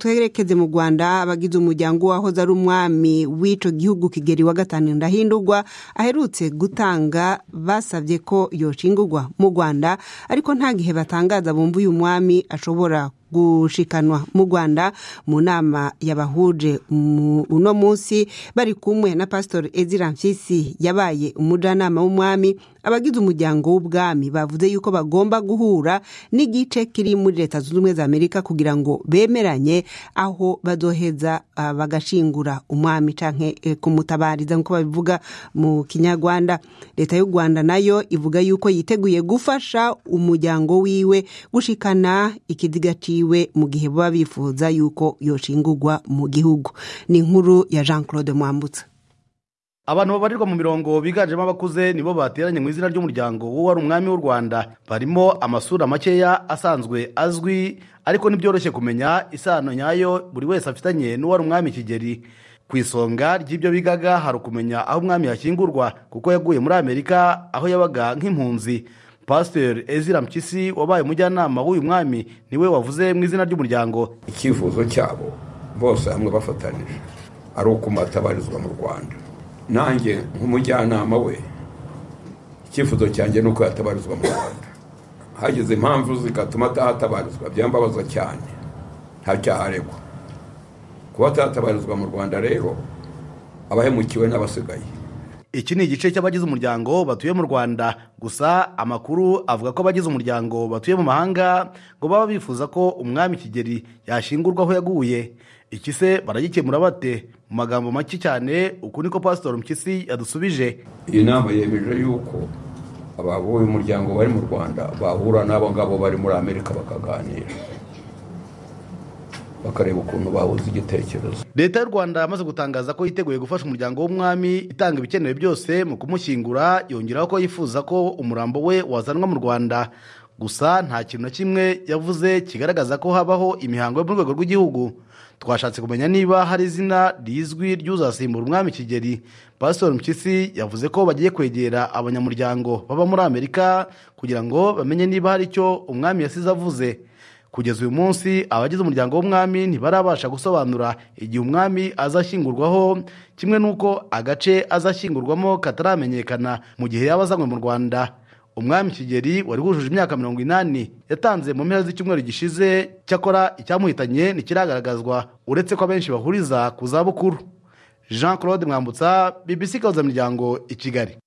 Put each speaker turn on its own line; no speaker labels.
twerekeze mu rwanda abagize umuryango w'uwahoze ari umwami w'icyo gihugu kigeri wa gatanu ndahindurwa aherutse gutanga basabye ko yoshingurwa mu rwanda ariko nta gihe batangaza bumva uyu mwami ashobora gushikanwa mu rwanda mu nama yabahuje uno munsi bari kumwe na pasitori ezira mfisi yabaye umujyanama w'umwami abagize umuryango w'ubwami bavuze yuko bagomba guhura n'igice kiri muri leta zunze ubumwe za amerika kugira ngo bemeranye aho badoheza bagashingura umwami cyangwa kumutabariza nk'uko babivuga mu kinyarwanda leta y'u rwanda nayo ivuga yuko yiteguye gufasha umuryango wiwe gushikana ikiziga ciwe mu gihe baba bifuza yuko yoshingurwa mu gihugu ni inkuru ya jean claude mwambutsa
abantu babarirwa mu mirongo biganjemo abakuze nibo bateranye mu izina ry'umuryango w'uwo wari umwami w'u rwanda barimo amasura makeya asanzwe azwi ariko ntibyoroshye kumenya isano nyayo buri wese afitanye n'uwari umwami kigeri ku isonga ry'ibyo bigaga hari ukumenya aho umwami yashyingurwa kuko yaguye muri amerika aho yabaga nk'impunzi pasiteri ezira mpyisi wabaye umujyanama w'uyu mwami niwe wavuze mu izina ry'umuryango
icyifuzo cyabo bose hamwe bafatanyije ari ukumatabarizwa mu rwanda nanjye nk'umujyanama we icyifuzo cyanjye ni uko yatabarizwa mu rwanda hagize impamvu zigatuma atahatabarizwa byambabaza cyane nta cyaha aregwa kuba atahatabarizwa mu rwanda rero abahemukiwe n'abasigaye
iki ni igice cy'abagize umuryango batuye mu rwanda gusa amakuru avuga ko abagize umuryango batuye mu mahanga ngo baba bifuza ko umwami kigeri yashingurwa aho yaguye iki se baragikemura bate mu magambo make cyane uku niko pasitori mpyisi yadusubije
iyi nama yemeje yuko ababuye umuryango bari mu rwanda bahura n'abo ngabo bari muri amerika bakaganira bakareba ukuntu bahuza igitekerezo
leta y'u rwanda yamaze gutangaza ko yiteguye gufasha umuryango w'umwami itanga ibikenewe byose mu kumushyingura yongeraho ko yifuza ko umurambo we wazanwa mu rwanda gusa nta kintu na kimwe yavuze kigaragaza ko habaho imihango yo mu rwego rw'igihugu twashatse kumenya niba hari izina rizwi ry'uzasimbura umwami kigeri pasitori mpyisi yavuze ko bagiye kwegera abanyamuryango baba muri amerika kugira ngo bamenye niba hari icyo umwami yasize avuze kugeza uyu munsi abagize umuryango w'umwami ntibarabasha gusobanura igihe umwami azashyingurwaho kimwe n'uko agace azashyingurwamo kataramenyekana mu gihe yaba azanywe mu rwanda umwami kigeri wari wujuje imyaka mirongo inani yatanze mu mpera z'icyumweru gishize cyakora icyamuhitanye ntikiragaragazwa uretse ko abenshi bahuriza ku zabukuru jean claude mwambutsa bbc kabuza miryango i kigali